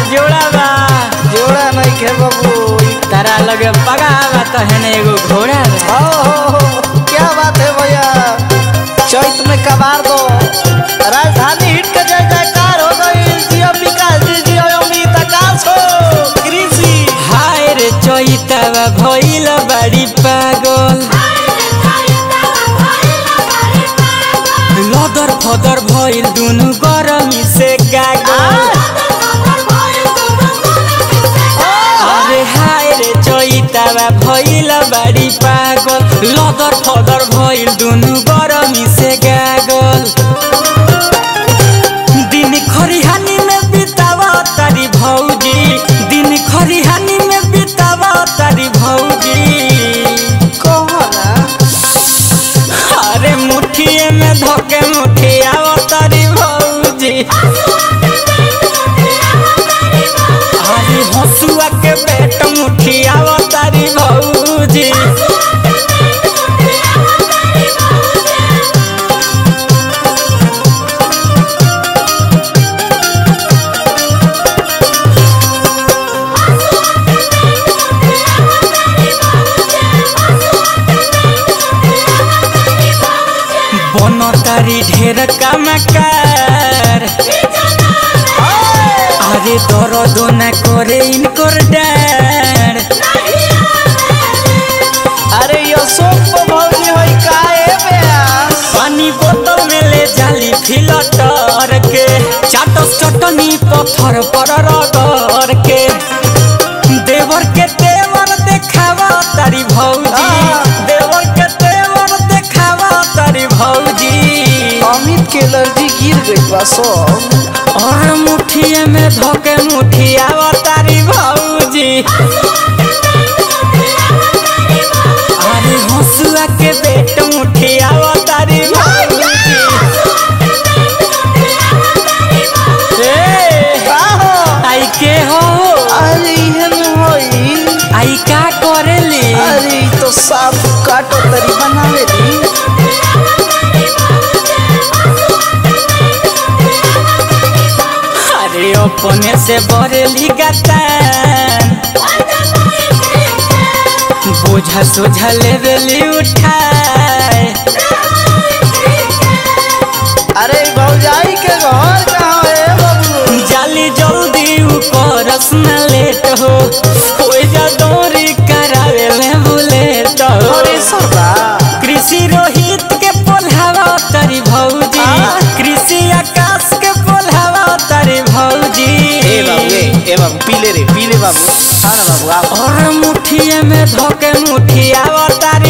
जोड़ा बा जोड़ा नहीं खे बाबू तारा लगे पगा बा तो हेने एगो घोड़ा बा हो हो हो क्या बात है भैया चैत में कबार दो राजधानी हिट के जय जयकार हो गई जियो विकास जी जियो अमित आकाश हो कृषि हाय रे चैतावा भइल बाड़ी पागल लदर फदर भइल दुनु गरमी से गागल अरे हाय रे चैतावा भइल बाड़ी पागल लदर फदर भइल दुनु गरमी से गागल दिन खरिहानी में बितावा तारी भौजी दिन खरिहानी में बितावा तारी भौजी कहो ना अरे मुठिए में धोके मुठिया तारी भौजी अरे हंसुआ के पेट मुठिया तारी भौजी बन तारी ढेर कमकार अरे दर्द न करे इनकर डार अरे अशोक को भौजी होई काए ब्यास पानी बोतल में ले जाली फिल्टर के चाटस चटनी पत्थर पर रगड़ के देवर के तेवर देखावा तारी भौजी हाँ। देवर के तेवर देखावा तारी भौजी अमित के एलर्जी गिर गई बा सब और मुठिए में धोके मुठिया तारी भौजी अरे हंसुआ के बेट मुठिया तारी भौजी ए, का हो आई के हो अरे इहे में होई आई का करेली अरे इ तो साफ काटो तरी बनावे दी अरे अपने से बरेली गतान बोझा सोझा लेवेली उठाए अरे इ भौजाई के घर कहाँ है बाबू जाली जल्दी ऊपर न लेट हो कोई जा दौरी करावे ले बुलेट हो अरे सरदा कृषि रोहित के पोल्हावा तारी भौजी आ? कृषि आकाश के पोल्हावा तारी भौजी ए बाबू ए ए बाबू पीले रे पीले बाबू हाँ ना बाबू आओ और मुठिए में धोके मुठिया तारी